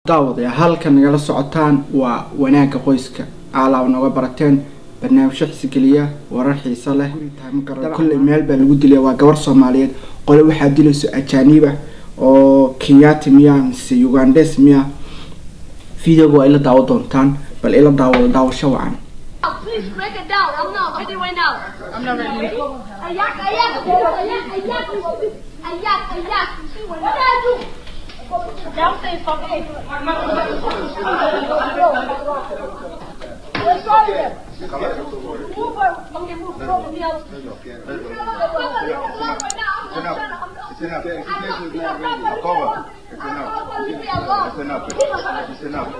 daawadayaa halka nagala socotaan waa wanaagga qoyska aalaab nooga barateen barnaamijyo xisgeliya warar xiiso leh kulley meel baa lagu dilaya waa gabar soomaaliyeed qole waxaa dilayso ajaaniba oo kenyati miya mise ugandes miya videoga waa ila daawo doontaan bal ila daawada daawasho wacan Please break it down. I'm not ready right now. I'm not ready. Ayak, ayak, ayak, ayak, ayak, ayak. What did I do? Don't say something. Let's go there. Move her. Okay, move. Go to the other. It's enough. It's enough. The explanation is not ready. Cover. It's enough. It's enough. It's enough.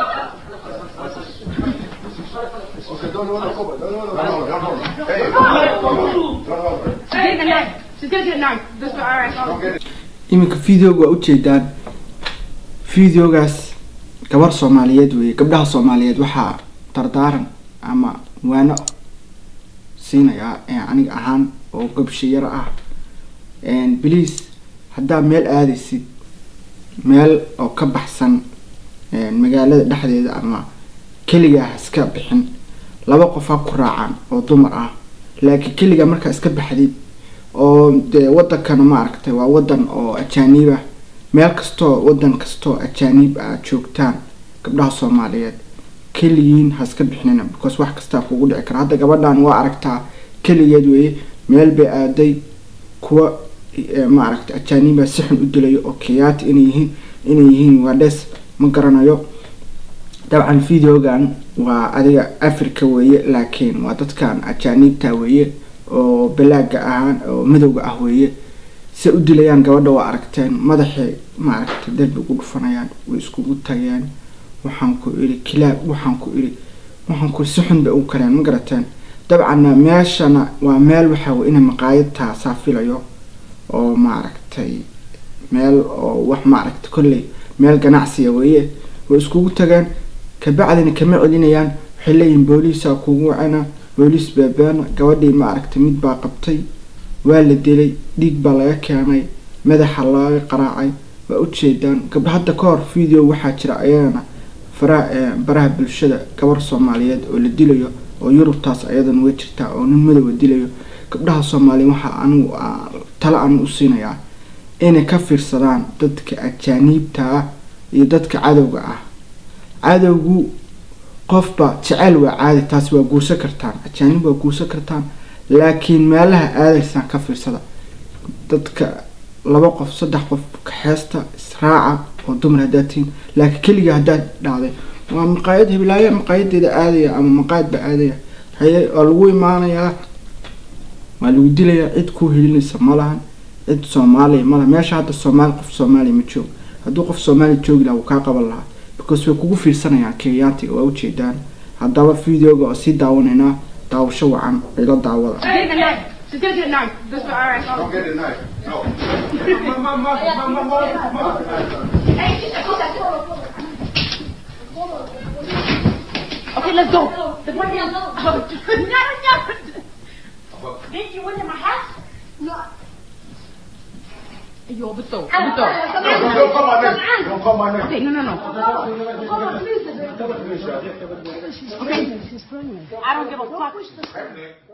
Okay, don't hold the cover. Don't hold the cover. Don't hold it. Hey, don't hold it. She's getting a knife. She's gonna get a knife. This one, alright. Don't get it. iminka videoga waa ujeedaan videogaas gabar soomaaliyeed weeye gabdhaha soomaaliyeed waxaa dardaaran ama waano siinayaa ee aniga ahaan oo gabshiyaro ah bliase haddaa meel aadaysid meel oo ka baxsan magaalada dhexdeeda ama keligaa ha iska bixin laba qof ha ku raacaan oo dumar ah laakiin keligaa markaa iska baxdid oo dee wadankana ma aragtay waa wadan oo ajaaniib ah meel kastoo wadan kastoo ajaaniib aad joogtaan gabdhaha soomaaliyeed keligiin ha iska bixinina because wax kastaa kugu dhici kara hadda gabadhan waa aragtaa keligeed weeye meel bay aaday kuwa ma aragtay ajaaniiba si xun u dilayo oo keyaati inay yihiin inay yihiin wades ma garanayo dabcan videogan waa adiga africa weeye laakiin waa dadkan ajaaniibta weeye oo balaaga ahaan oo madowga ah weeye se u dilayaan gabadha waa aragteen madaxay maaragtay darbi ugu dhufanayaan way iskugu tagayaan waxaan ku iri kilaab waxaan ku iri waxaan ku si xun bay u kareen ma garateen dabcanna meeshana waa meel waxaa wey ina maqaayad taasaa filayo oo maaragtay meel oo wax maaragtay kolley meel ganacsiya weeye way iskugu tageen kabacdina kama celinayaan waxay leeyihiin booliisaa kugu wacana booliis baabaana gabadhii ma aragtay mid baa qabtay waa la dilay dhiig baa laga keenay madaxa laga qaraacay waa ujeedaan gabdha hadda ka hor video waxaa jira ayagana faraha baraha bulshada gabar soomaaliyeed oo la dilayo oo yurubtaas ayadana way jirtaa oo nin madowa dilayo gabdhaha soomaaliyeed waxaa anigu tala anigu u siinayaa inay ka fiirsadaan dadka ajaaniibta ah iyo dadka cadowga ah cadowgu qofba jeceyl waa caadi taasi waa guursan kartaan ajaanib waa guursan kartaan laakiin meelaha aadaysaan ka fiirsada dadka laba qof saddex qof kaxeesta israaca oo dumar haddaad tihiin laakiin keliga haddaad dhacday waa maqaayad hiblaayo maqaayadeeda aadaya ama maqaayad baa aadaya haye waa lagu imaanayaa waa lagu dilayaa cid kuu helinaysa ma lahan cid soomaaliya ma laha meesha hadda soomaali qof soomaaliya ma joogo hadduu qof soomaaliya joogi laha wuu kaa qaban lahaa because way kugu fiirsanayaan kenyaatiga waa ujeedaan haddaba videoga oo sii daawanaynaa daawasho wacan ila daawada She's gonna get a knife. She's gonna get a knife. This one, alright. Don't get it knife. No. Okay, let's go. The one here. Oh, no, no. Did you went in my house? No. Yo, but so, Don't don't call my name. Don't call my name. Okay, no, no, no. Come on, please. Okay. I don't give a fuck.